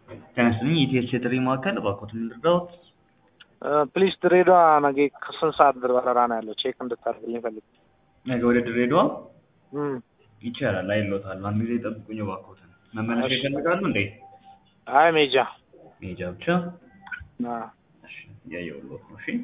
ጤና ይስጥልኝ የኢቲኤስ የጥሪ ማዕከል እባክዎትን ልርዳዎት? ፕሊስ ድሬዳዋ ነገ ከስንት ሰዓት በረራ ነው ያለው? ቼክ እንድታደርግልኝ ፈልግ ነገ ወደ ድሬዳዋ እም፣ ይቻላል አይሎታል። አንድ ጊዜ ጠብቁኝ እባክዎትን። መመለሻ እሺ። ይፈልጋሉ እንዴ? አይ ሜጃ መሄጃ ብቻ? አ፣ እሺ እያየሁልዎት ነው። እሺ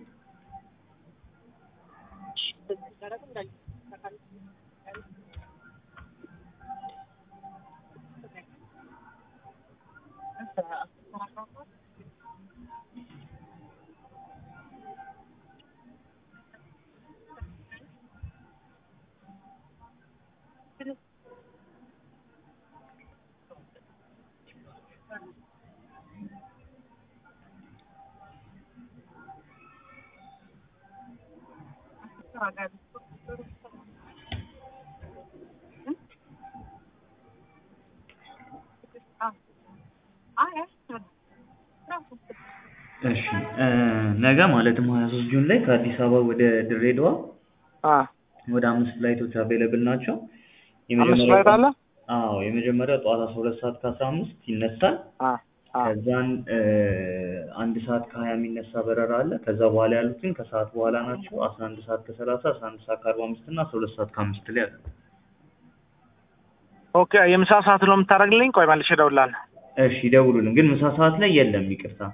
እሺ እ ነገ ማለትም ሀያ ሶስት ጁን ላይ ከአዲስ አበባ ወደ ድሬዳዋ አ ወደ አምስት ፍላይቶች አቬለብል ናቸው። አምስት ፍላይት አለ? አዎ የመጀመሪያው ጠዋት አስራ ሁለት ሰዓት ከአስራ አምስት ይነሳል። አ አ ከዛን እ አንድ ሰዓት ከሀያ የሚነሳ በረራ አለ። ከዛ በኋላ ያሉት ግን ከሰዓት በኋላ ናቸው። አስራ አንድ ሰዓት ከሰላሳ አስራ አንድ ሰዓት ከአርባ አምስት እና አስራ ሁለት ሰዓት ከአምስት ላይ አሉ። ኦኬ የምሳ ሰዓት ነው የምታደርግልኝ? ቆይ መልሼ እደውልልሃለሁ። እሺ ደውሉልን። ግን ምሳ ሰዓት ላይ የለም ይቅርታ።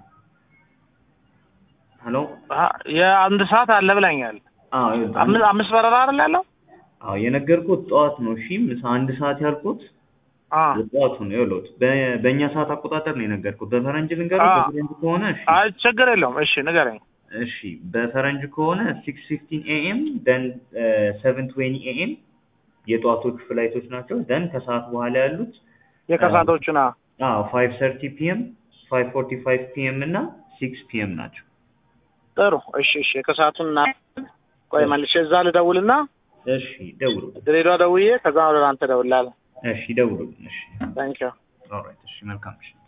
ሄሎ አ፣ የአንድ ሰዓት አለ ብላኛል። አዎ ይኸውልህ፣ አምስት አምስት በረራ አይደል ያለው? አዎ የነገርኩት ጠዋት ነው። እሺ ምሳ አንድ ሰዓት ያልኩት አ ጠዋቱ ነው። ይኸውልህ በ- በእኛ ሰዓት አቆጣጠር ነው የነገርኩት። በፈረንጅ ልንገርህ፣ አዎ። በፈረንጅ ከሆነ እሺ አይ ችግር የለውም። እሺ ንገረኝ። እሺ በፈረንጅ ከሆነ ሲክስ ፊፍቲን ኤኤም ደን ሰቨን ትዌኒ ኤኤም የጠዋቶቹ ፍላይቶች ናቸው። ደን ከሰዓት በኋላ ያሉት የከሳቶቹን አ አዎ ፋይቭ ሰርቲ ፒኤም ፋይቭ ፎርቲ ፋይቭ ፒኤም እና ሲክስ ፒኤም ናቸው። ጥሩ። እሺ እሺ የከሳቱን ና ቆይ መልሼ እዛ ልደውልና እሺ ደውሉ። ድሬዳዋ ደውዬ ከዛ ወደ አንተ እደውልልሃለሁ። እሺ ደውሉ። እሺ ታንኪዩ ኦልራይት። እሺ መልካም እሺ